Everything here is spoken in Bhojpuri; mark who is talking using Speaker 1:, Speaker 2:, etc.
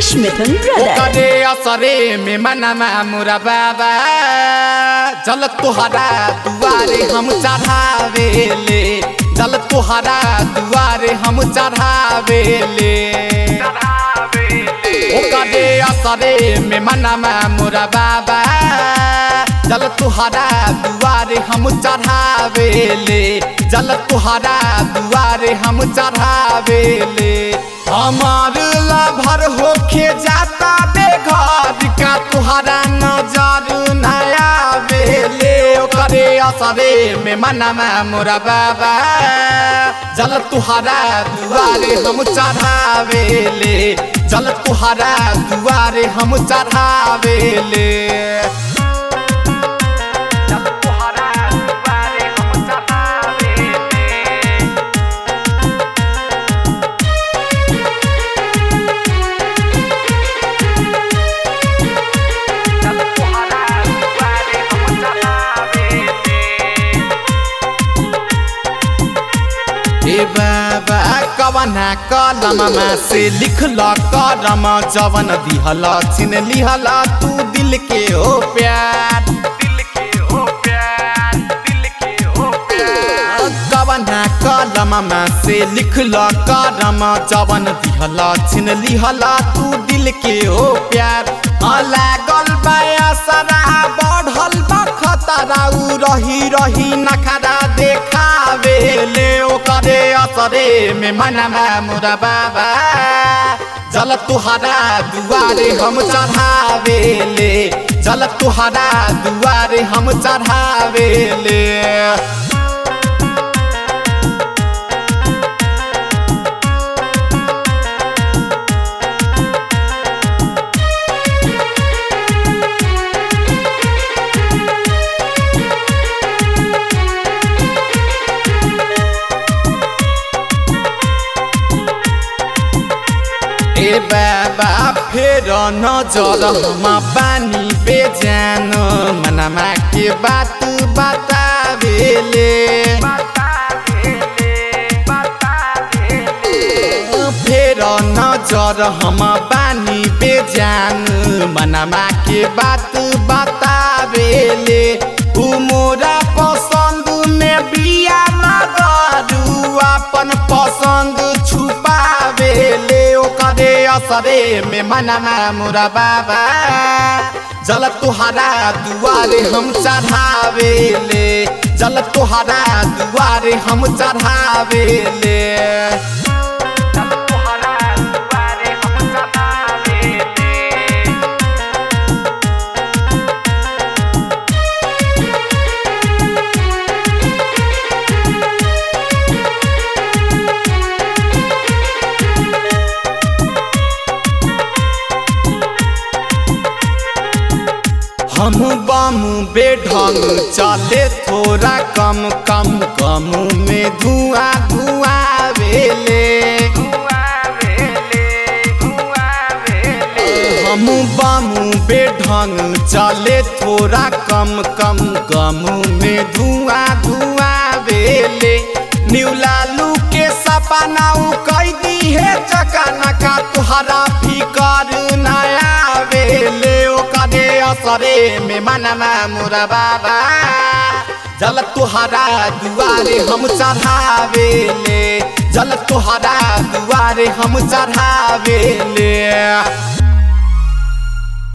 Speaker 1: Rakesh Mithun Brother.
Speaker 2: करे असरे में मनमा मुरा बाबा जल तुहरा दुआरे हम चढ़ावेले जल तुहरा दुआरे हम चढ़ावेले करे असरे में मनमा मुरा बाबा जल तुहरा दुआरे हम चढ़ावेले जल तुहरा दुआरे हम चढ़ावेले हमार लाभर होके जाता बेघर का तुहरा नजर नया बेले करे असरे में मनमा मोरा बाबा जल तुहरा दुआरे हम चढ़ावेले जल तुहरा दुआरे हम चढ़ावेले जल तुहरा दुआरे हम चढ़ावेले ए बाबा कवना कलममा से लिखल करम जवन दिहल छिन लिहल तू दिल के हो प्यार दिल के हो प्यार दिल के हो प्यार कवना कलममा से लिखल करम जवन दिहल छिन लिहल तू दिल के हो प्यार लागल बाया सरा बढ़ल बा खतरा उ रही रही नखरा देखावे ले ओकरे असरे में मनमा मुरा बाबा जल तुहरा दुआरे हम चढ़ावे ले जल तुहरा दुआरे हम चढ़ावे ले ए बाबा फेर नजर हम बानी बेजान मनमा के बात बतावेले फेर नजर हम बानी बेजान मनमा के बात बतावेले उ मोरा पसंद में बिया मगरू अपन पसंद छुपावेले ओकरे असरे में मनमा मुरा बाबा जल तुहरा दुआरे हम चढ़ावेले जल तुहरा दुआरे हम चढ़ावेले जल तुहरा दुआरे हम चढ़ावेले हम बम बेढंग चले थोड़ा कम कम कम में धुआं धुआं वेले हम बम बेढंग चले थोड़ा कम कम कम में धुआं धुआं वेले न्यू लालू के सपना उ कई दी है चकाना का तुहरा फिकर नया वेले ओकरे असरे में मनमा मुरा बाबा जल तुहरा दुआरे हम चढ़ावेले जल तुहरा दुआरे हम चढ़ावेले